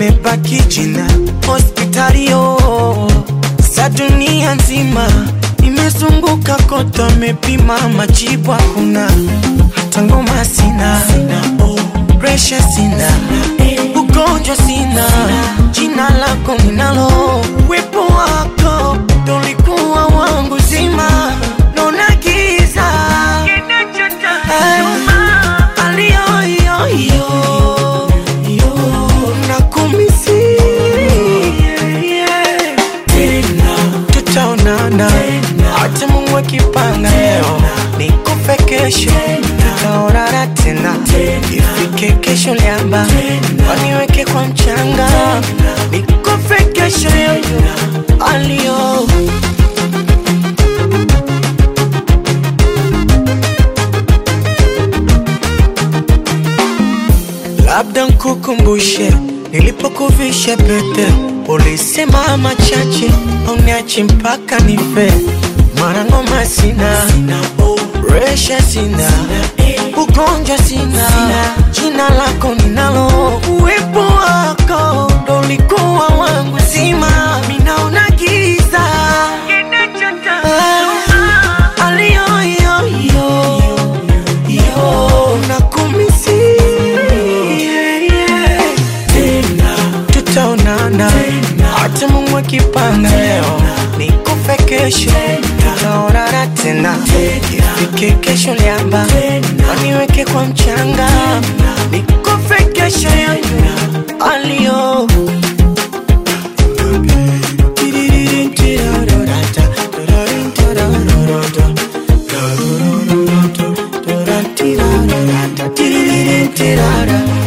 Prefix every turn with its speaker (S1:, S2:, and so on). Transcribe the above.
S1: limebaki jina hospitalio sa dunia nzima imezunguka kote, amepima majibu hakuna, hata ngoma sina, presha sina, ugonjwa sina, jina lako ninalo, wepo wako ndo ulikuwa wangu zima, naona giza aliyoyoyo nakumisi tutaonana hata Mungu akipanga leo nikufe kesho tutaonana tena ifike kesho liamba waniweke kwa mchanga nikufe kesho yoyo alio labda nkukumbushe nilipokuvisha pete, ulisema machache uniache mpaka nife. Mara ngoma sina, resha sina, ugonjwa sina, jina lako ninalo, uwepo wako ndo ulikuwa wangu zima, minaona giza Ah, aliyoyoyo yo nakumisi yeah, yeah. tutaonana hata Mungu akipanga leo nikufe kesho tutaonana tena ifike kesho liamba waniweke kwa mchanga nikufe kesho yoyo alio Tirara